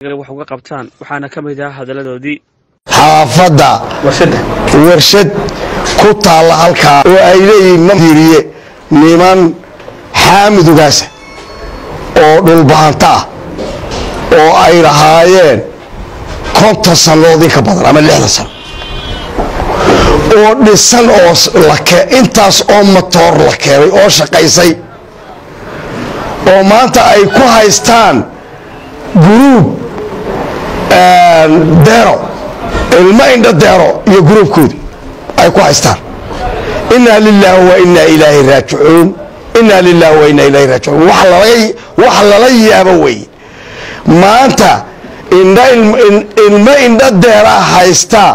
wax uga qabtaan waxaana ka mid ah hadalladoodii xaafadda warshad ku taalla halkaa oo ay leeyihiin madiiriye niman xaamidugaasa oo dhulbaanta ah oo ay lahaayeen konton sannadood in ka badan ama lixdan sano oo dhisan oo intaas oo matoor la keenay oo shaqaysay oo maanta ay ku haystaan guruub deero ilmo indho deero iyo guruubkoodii ay ku haystaan inaa lilaahi wa inaa ilaahi raajicuun inaa lilaahi wa inaa ilaahi raajicuun wax lala yaabo weeye maanta ilmo indho deeraa haystaa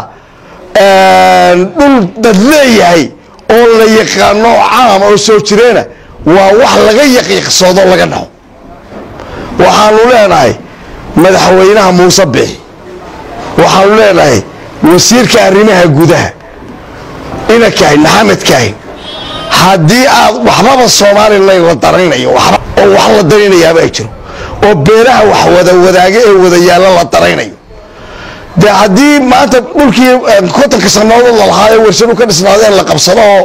dhul dad leeyahay oo la yaqaano caam oo soo jireena waa wax laga yaqiiqsoodo laga dhaco waxaanu leenahay madaxweynaha muuse bixi waxaanu leenahay wasiirka arrimaha gudaha ina kahin maxamed kahin haddii aad waxbaba somalilan la daraynayo oo wax la daraynayaaba ay jiro oo beelaha wax wada wadaaga ee wada yaalla la daraynayo de haddii maanta dhulkii kontonka sannadood lalahaayo warshadu ka dhisnaadeen la qabsado oo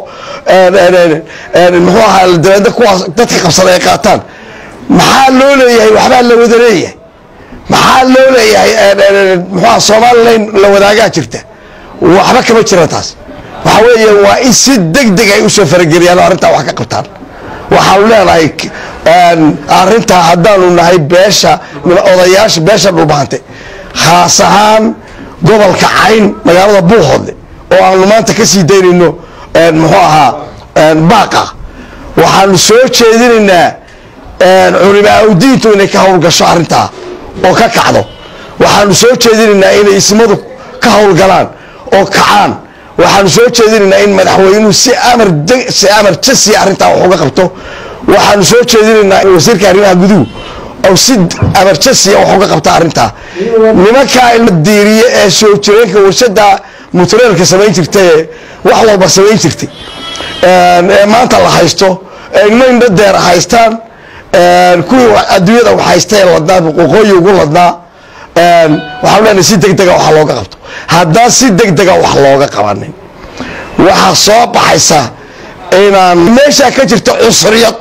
muxuu ahaa dabeedna kuwaas dadka qabsada ay qaataan maxaa loo leeyahay waxbaa la wada leeyahay maxaa loo leeyahay muxuaha somalilan la wadaagaa jirta waxba kama jira taas waxa weeye waa in si deg deg ay usoo farageliyaan oo arrintaa wax ka qabtaan waxaanu leenahay arrintaa haddaanu nahay beesha odayaasha beesha dhulbahante khaas ahaan gobolka cayn magaalada buuhoodle oo aanu maanta ka sii daynayno muxuu ahaa baaqa waxaanu soo jeedinaynaa culimaa udiintu inay ka howlgasho arrintaa oo ka kacdo waxaanu soo jeedinaynaa inay ismadu ka howlgalaan oo kacaan waxaanu soo jeedinaynaa in madaxweynuhu si amar si amar jasiya arrintaa wax uga qabto waxaanu soo jeedinaynaa wasiirka arrimaha guduhu oo si amarjasiya wax uga qabta arrintaa nimankaa ilma diiriye ee soo jireenka warshada mutreelka samayn jirta ee wax walba samayn jirtay ee maanta la haysto ee ilmo indho deera haystaan kuwii adduunyada wax haysta ee ladnaa waqooyi ugu ladnaa waxaanu leenahay si deg dega wax looga qabto haddaan si deg dega wax looga qabanin waxaa soo baxaysa inaan meeshaa ka jirta cusriyad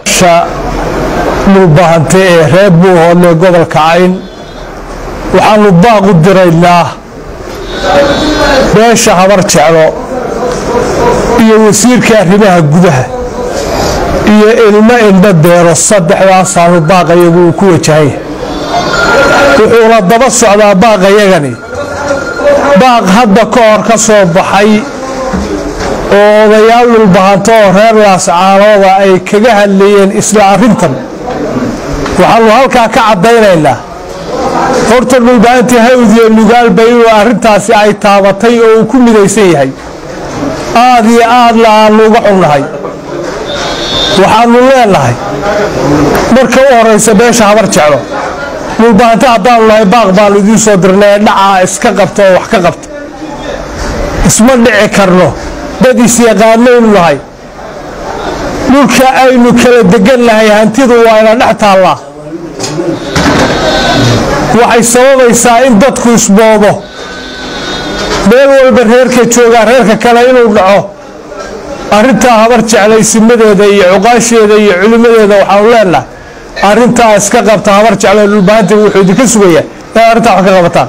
dhulbahante ee reer buuhoodle gobolka cayn waxaanu baaq u diraynaa beesha habar jeclo iyo wasiirka arrimaha gudaha iyo ilmo indho deero saddexdaasaanu baaqayagu uu ku wajahaya wuxuuna daba socdaa baaqayagani baaq hadda ka hor ka soo baxay oo odayaal dhulbahanto oo reer laascaanooda ay kaga hadlayeen isla arrintan waxaanu halkaa ka caddaynaynaa horta dhulbahantii hawd iyo nugaalba inuu arrintaasi ay taabatay oo uu ku midaysan yahay aad iyo aadna aannu uga xunnahay waxaannu leenahay marka u horraysa beesha habar jeclo dhulbahanti haddaanu nahay baaq baannu idiin soo dirnay ee dhacaa iska qabta oo wax ka qabta isma dhici karno dad isyaqaanaynu nahay dhulka aynu kala degan nahay hantidu waa ina dhex taallaa waxay sababaysaa in dadku isboodo meel walba reerka joogaa reerka kale inuu dhaco arrintaa habar jeclaysimadeeda iyo cuqaasheeda iyo culimmadeeda waxaanu leenahay arrintaa iska qabta habar jeclo dhulbahanta wuxuu idinka sugayaa inay arrintaa wax ka qabataan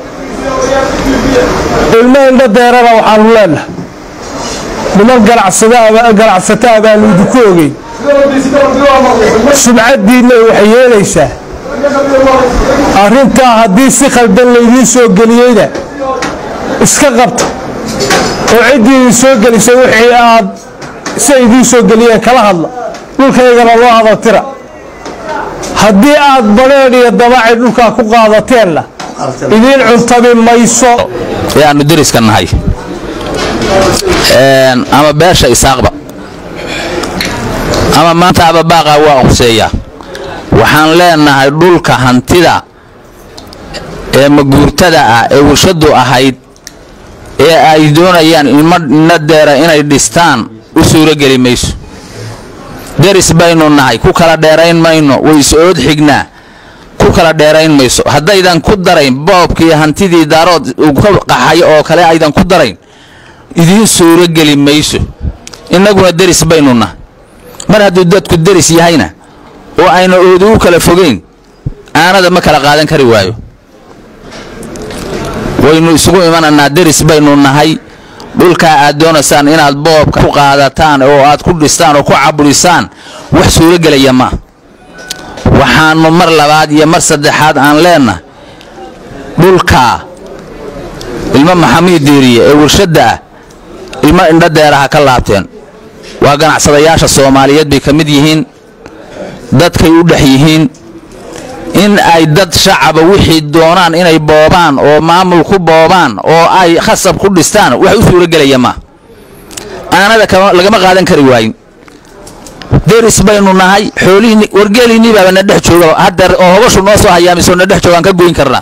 ilmo indho deerana waxaanu leenahay niman ganacsataa baanu idinku ogeyn subcaddiinna waxay yeelaysaa arrintaa haddii si khaldan laydiin soo geliyeyna iska qabta oo ciddii idin soo gelisay wixii aad si ay idiin soo geliyeen kala hadla dhulkaygana loo hadaltira haddii aad badheedh iyo dabacay dhulkaa ku qaadateenna idiin cuntabi mayso ee aanu deriska nahay ama beesha isaaqba ama maanta ababaaqa waa quseeya waxaan leenahay dhulka hantida ee maguurtada ah ee warshadu ahayd ee ay doonayaan ilmo deera inay dhistaan u suurogeli mayso deris baynu nahay ku kala dheerayn mayno way is ood xignaa ku ku kala dheerayn mayso haddaydan ku darayn boobkii hantidii daarood uu ka qaxay oo kale aydan ku darayn idiin suuro geli mayso innaguna deris baynu nahay mar hadduu dadku deris yahayna oo ayna oodu u kala fogeyn aanada ma kala qaadan kari waayo waynu isugu imananaa deris baynu nahay dhulkaa aad doonaysaan inaad boobka ku qaadataan oo aad ku dhistaan oo ku caburisaan wax suuro gelaya maa waxaannu mar labaad iyo mar saddexaad aan leennahay dhulkaa ilmo maxamiid diiriye ee warshadda ah ilmo indhadeeraha ka laabteen waa ganacsadayaasha soomaaliyeed bay ka mid yihiin dadkay u dhex yihiin in ay dad shacaba wixii doonaan inay boobaan oo maamul ku boobaan oo ay khasab ku dhistaan wax u suuro gelaya maa aanada lagama qaadan kari waayin deris baynu nahay xoolihiinni wargeeliinnii baaba na dhex jooga haddeer oo hobashu noo soo hayaamisoo na dhex joogaan ka goyn karnaa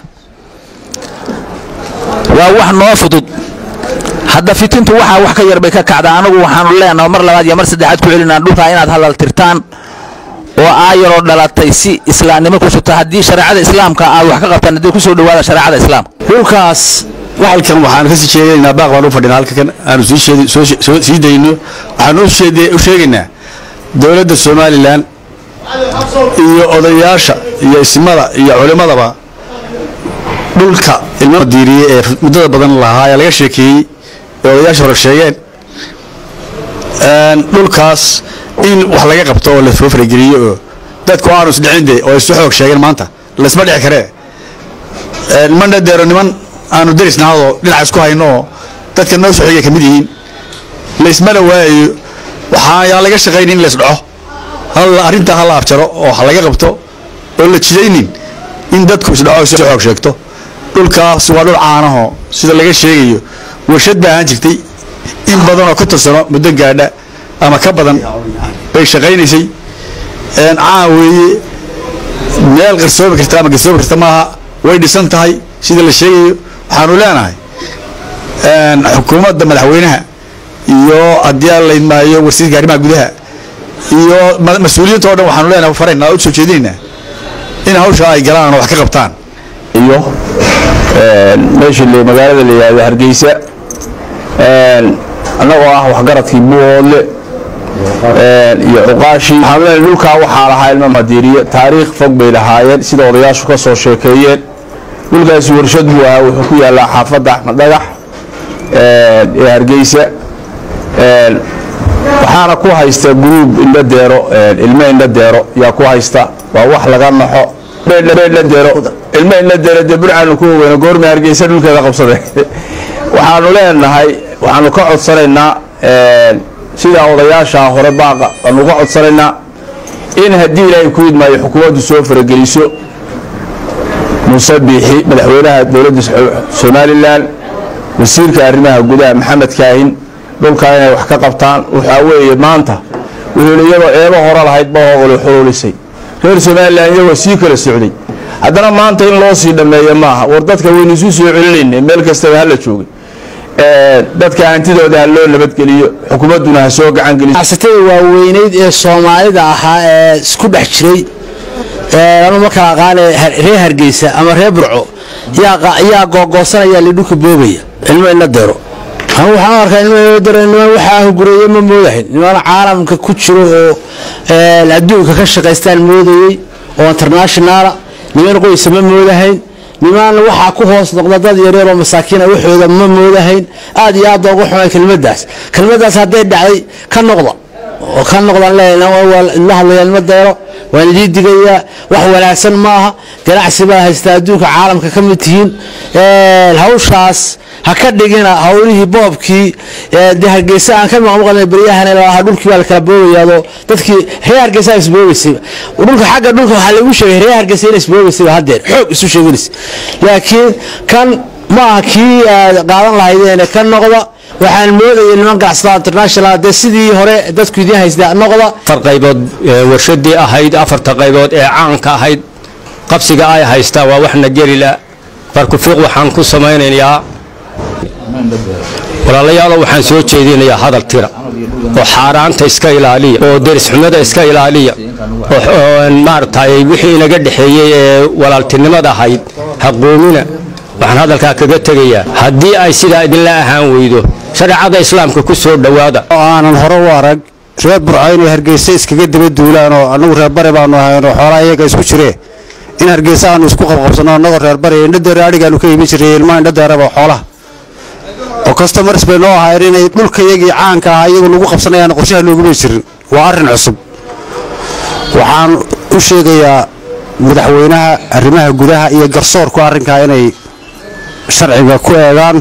waa wax noo fudud hadda fitintu waxaa wax ka yar bay ka kacdaa anagu waxaanu leenaha mar labaad iyo mar saddexaad ku celinaa dhulkaa inaad hadal tirtaan oo aayaroo dhalatay si islaamnimo ku jirto haddii shareecada islaamka aad wax ka qabtaan haddii kusoo dhawaada shareecada islaamka dhulkaas waxalkan waxaan kasii sheegaynaa baaq baan u fadhinaa halkan aanu sii dayno waxaanu u sheegaynaa dowladda somalilan iyo odayaasha iyo ismada iyo culimmadaba dhulka ilma diiriye ee muddada badan lahaa ee laga sheekeeyey ee odayaasha hore sheegeen dhulkaas in wax laga qabto oo lasoo farageliyo oo dadku aanu isdhicinde oo isu xoog sheegeen maanta laysma dhici karee niman deero niman aanu derisnahadoo dhinaca isku hayno oo dadka noo soo xigay ka mid yihiin laysmana waayayo waxaa laga shaqaynin in lays dhaco arrintaa ha la abjaro oo ha laga qabto oo la jidaynin in dadku isdhaco isu xoog sheegto dhulkaas waa dhul caanaho sida laga sheegayo warshad baa ahaan jirtay in badanoo ka tirsano muddo gaadha ama ka badan bay shaqaynaysay caan weeye meel qarsoomi karta ama garsoomi karta maaha way dhisan tahay sida la sheegayo waxaanu leenahay xukuumadda madaxweynaha iyo haddii aan laydmaayo warsiirka arrimaha gudaha iyo mas-uuliyiinta o dhan waxaanu leenahay faraynaa u soo jeedinaynaa in hawsha ay galaan oo wax ka qabtaan iyo meeshii magaalada la yidhahdo hargeysa annagoo ah waxgaradkii buuhoodle iyo cuqaashii waxaanu leenahay dhulkaa waxaa lahaa ilma madiiriye taariikh fog bay lahaayeen sida odayaashu ka soo sheekeeyeen dhulkaasi warshad buu ahaa wuxuu ku yaallaa xaafadda axmed dhagax ee hargeysa waxaana ku haysta guruub indhadeero ilmo indhadeero yaa ku haysta waa wax laga naxo indhadeero ilmo indhadeero dee burcaanu ku ogeyna goorma hargeysa dhulkeeda qabsade waxaanu leenahay waxaanu ka codsanaynaa sidaa odayaashaa hore baaqa waanu ka codsanaynaa in haddii ilaahay ku idmaayo xukuumaddu soo farageliso muuse biixi madaxweynaha dowladda somalilan wasiirka arrimaha gudaha maxamed kaahin dhulkaa inay wax ka qabtaan waxaa weeye maanta wuxuu iyadoo eebo hore lahayd bahogolu xuluulisay reer somalilan iyagoo sii kala socday haddana maanta in loo sii dhammeeyo maaha war dadka waynu isu soo celinayna meel kastaba hala joogay dadka hantidooda ha loo nabadgeliyo xukuumadduna ha soo gacangeliso ganacsatada waaweyneyd ee soomaalida ahaa ee isku dhex jiray anu ma kala aqaane reer hargeysa ama reer burco yaa googoosanaya lidhulka boobaya ilmo ina dero anu waxaan arkaa ilmo ina dero niman waxaa hugureeye ma moodahayn niman caalamka ku jiro oo adduunka ka shaqaystaan moodayey oo internationaala niman qoysa ma moodahayn niman waxaa ku hoos noqda dad yareer oo masaakiina waxooda ma moodahayn aad iyo aad loogu xumay kelmadaas kelmadaas hadday dhacday ka noqda oo ka noqdaan la hadlaya ilmo deero waan idii digayaa wax wanaagsan maaha ganacsi baa haystaa adduunka caalamka ka mid tihiin hawshaas ha ka dhigina hawlihii boobkii de hargeysa aan ka maqmaqlna beryahan lahaa dhulkii baa lakala boobayaadoo dadkii reer hargeysa isboobaysay dhulka xagga dhulka waxaa lagu sheegay reer hargeysa in isboobaysay haddeer xoog isu sheeganaysa laakiin kan ma aha kii aad qaadan lahaydeen ka noqda waxaan moodayay niman ganacsatada international dee sidii hore dadku idiin haystaa noqda afar qaybood warshadii ahayd afarta qaybood ee caanka ahayd qabsiga ay haystaa waa waxna gelila barkufiiq waxaan ku samaynayaa walaalayaalo waxaan soo jeedinayaa hadal tira oo xaaraanta iska ilaaliya oo derisxumada iska ilaaliya oo maaragtay wixii inaga dhexeeyey ee walaaltinimada ahayd haquumina waxaan hadalkaa kaga tegayaa haddii ay sidaa idinla ahaan weydo shareecada islaamka ku soo dhowaada oo aanan hore u arag reer burco inay hargeysa iskaga daba duulaan oo annagu reer bari baanu ahaynoo xoolaa iyaga isku jiree in hargeysa aanu isku qabqabsanno annagoo reer bari indhadeera adhigaanu ka iibin jirray ilmaha indhadeeraba xoolaha oo customars bay noo ahayn inay dhulka iyagii caanka ahaa iyagu nagu qabsanayaan qorshaha nooguma jirin waa arrin cusub waxaan u sheegayaa madaxweynaha arrimaha gudaha iyo garsoorku arrinkaa inay sharciga ku eegaan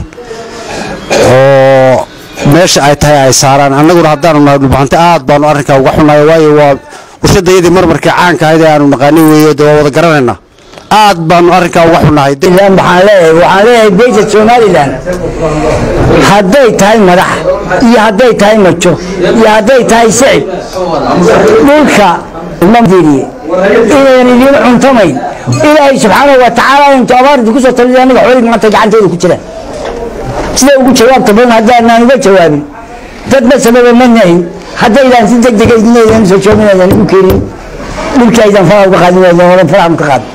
oo meesha ay tahay ay saaraan annaguna haddaanu nahay dhulbaxante aad baanu arrinkaa uga xunnahay waayo waa warshadayadii marmarkii caanka ahayd ee aanu naqaanin weeye de waa wada garanaynaa aad baanu arrinkaa uga xunnahay waxaan leeyahay waxaan leeyahay beesha somalilan hadday tahay madax iyo hadday tahay majo iyo hadday tahay sicib dhulka mamdiriye inayan idiin cuntamayn ilaahay subxaanahu wa tacaala intu abaarti kusoo talida anaga xoolihii maanta gacanteeda ku jiraan sida ugu jawaabta badan haddaanaan uga jawaabin dad masababa ma nahin haddaydaan si deg dega idinaydan soo jooginaydaan u keenin dhulkii aydan faraha uga qaadin waydaan faraha ka qaad